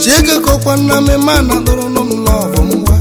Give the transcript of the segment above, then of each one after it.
Chega kokwa na me mana doro no love mwa.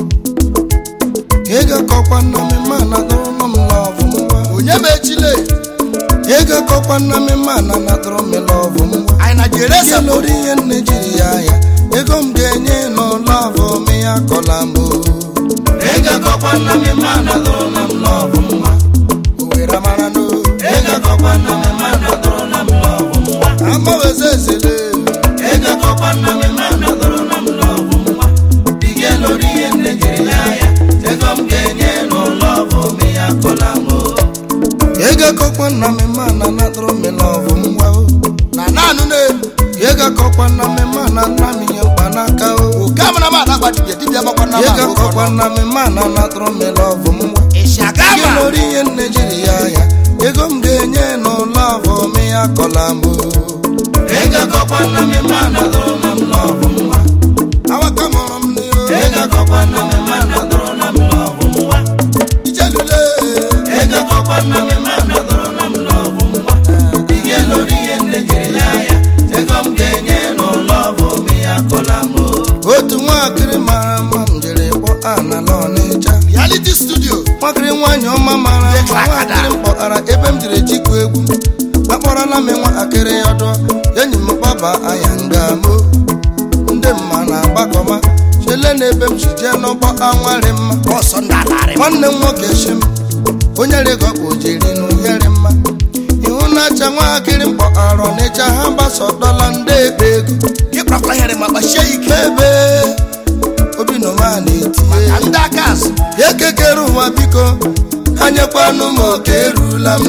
Ega kokwa na me mana doro no love mwa. onye ma echile Ega kokwa na me mana na doro me love mwa. anyị na jere Ese lórí ihe nne jiri ya ya. Ego m ga-enye no love me ya kola mo. Ega kokwa na me mana doro no love mwa. Owera mara no. Ega kokwa na me mana doro no love mwa. Ama weze zele. Ega kokwa na me mana doro no love mwa. Ige lórí ihe nne jiri ya ya. Ego m ga-enye no love me ya kola mo. Ega kokwa na me mana na doro me love mwa. o. na naanụ na-elu Yega kokwa na me mana na mi nye mkpanaka o. oke amara m adagba dibịa dibịa makwa na Yega kokwa na me mana na doro me love mwa. isi aga Ige ama lórí ihe nne jiri ya ya. Ego m ga-enye no love me ya kola mo. Ega kokwa na me mana doro na love mwa. Awaka mọrọ m ni o. Ega kokwa na me mana doro na love mwa. ijelule Ega kokwa na me mana doro na love mwa. Ige lórí ihe nne jiri ya ya. Ego m ga-enye no love me ya kola mo. Otu nwaakịrị mara mma m jiri kpọ ana n'Ọnịcha. reality studio nwakịrị nwaanyị ọma mara mma nwaakịrị m kpọtara ebe m jiri chikwu egwu akpọrọla m nwatakịrị ọdọ enyi m gbaba anya ngamo ndị mma na-agbakọma chele na ebe m si jee n'ụgbọ anwarị mma ọsọ ndị alarị nwanne m nwoke shi m onye rịgọkpụ jiri n'ụyere mma ihu na-acha nwatakịrị m kpọtara ọnịcha ha gbasọdọla ndị ebe ego gị kparakwara here ma kpachie ya ike ebe obi nọma na-etinye ka ndị aka azụ ekekere ụwa biko anyekwanụ m oke erula m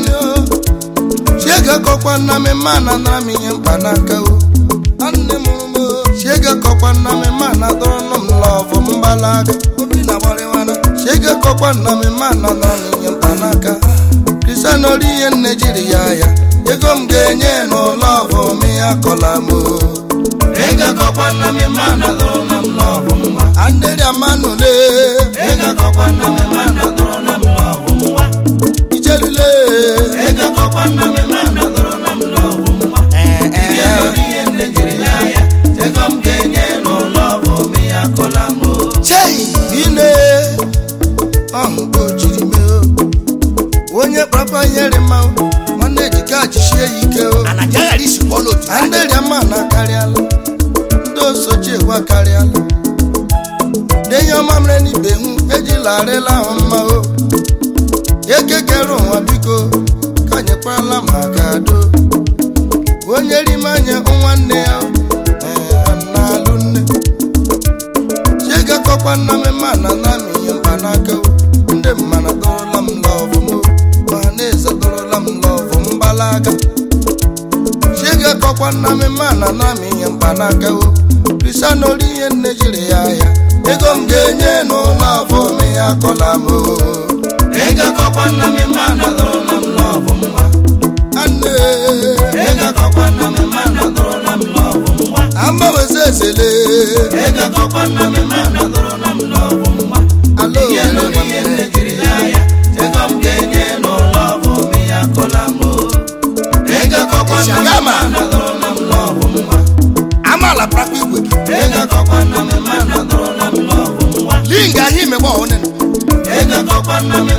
chiege kọkwa nna m ma na nara m ihe mkpanaka o nne m ụmụ chiege kọkwa nna m ma na dọrọnụ m lọvụ mgbalaga obi na gbarịwana chiege kọkwa nna m ma na nara m ihe mkpanaka kristian ori ihe nne jiri ya ya ego m ga-enye n'ụlọvụ m ya kọla m o ego kọkwa nna m ma na dọrọnụ m lọvụ mma anderia manule ego kọkwa nna m ma na dọrọnụ m lọvụ mma ijelule ego kọkwa nna m ma na dọrọnụ m lọvụ mma ee ee chei ine ọhụ ka o jiri mee o. onye kpapa nyere mma o, nwanne ejika jisie ya ike o ana ji aghara isi kpọọ n'otu ha anderia mma na karịala ndị osochi egwu akarịala denye ọma mere n'ibe hụ ejila arịla ahụ mma o ekekere ụwa biko ka nyekwarala maka do onye rime anya nwanne ya ee, na-alụ nne chiegakọkwa nna m ma na na m ihe mkpanaka o. ndị mmana dọrọla m lọvụ m o. ma na-eze dọrọla m lọvụ mgbalaga chiegakọkwa nna m ma na na m ihe mkpanaka o kristian ori ihe nne jiri ya ya ego m ga-enye n'ụlọ afọ m ya kọla m o egakọkwa nna m ma na dọrọla m lọvụ mma anne egakọkwa nna m ma na dọrọla m lọvụ mma amaweze ezele egakọkwa nna m ma na dọrọla m lọvụ mma alo ori ihe nne jiri ya ya ego m ga-enye n'ụlọ afọ m ya kọla m o egakọkwa nna m ma na dọrọla m lọvụ mma amaala prakwa igwe gị egakọkwa nna m ma na dọrọla m lọvụ mma linga ahụ imegbe ọhụrụ egakọkwa nna m